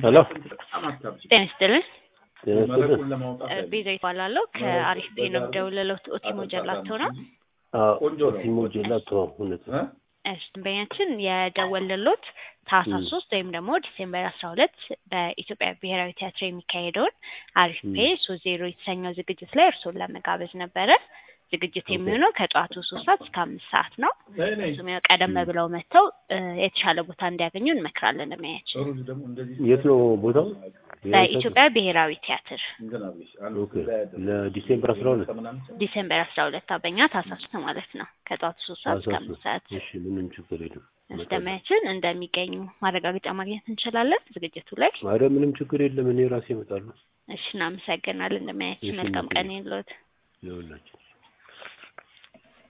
ሄሎ ጤና ይስጥልን። ጤና ይስጥልን። ቤዛ ይባላለሁ ከአሪፍ ፔ ነው የምደውልለው። ኦቲሞ ጀላቶ ነው። አዎ ኦቲሞ ጀላቶ እውነት ነው። እሺ ደንበኛችን የደወልንሎት ታህሳስ ሶስት ወይም ደግሞ ዲሴምበር አስራ ሁለት በኢትዮጵያ ብሔራዊ ቲያትር የሚካሄደውን አሪፍ ፔ ሶስት ዜሮ የተሰኘው ዝግጅት ላይ እርስዎን ለመጋበዝ ነበረ። ዝግጅት የሚሆነው ከጠዋቱ ሶስት ሰዓት እስከ አምስት ሰዓት ነው። እሱም ያው ቀደም ብለው መጥተው የተሻለ ቦታ እንዲያገኙ እንመክራለን። ደንበኛችን የት ነው ቦታው? በኢትዮጵያ ብሔራዊ ቲያትር ኦኬ ለዲሴምበር አስራ ሁለት ዲሴምበር አስራ ሁለት በኛ ታህሳስ ማለት ነው ከጠዋቱ ሶስት ሰዓት እስከ አምስት ሰዓት እሺ ምንም ችግር የለም። ደንበኛችን እንደሚገኙ ማረጋገጫ ማግኘት እንችላለን ዝግጅቱ ላይ። ኧረ ምንም ችግር የለም። እኔ ራሴ እመጣለሁ። እሺ እናመሰግናለን። ደንበኛችን መልካም ቀን ይሁንልዎት። ይኸውላችሁ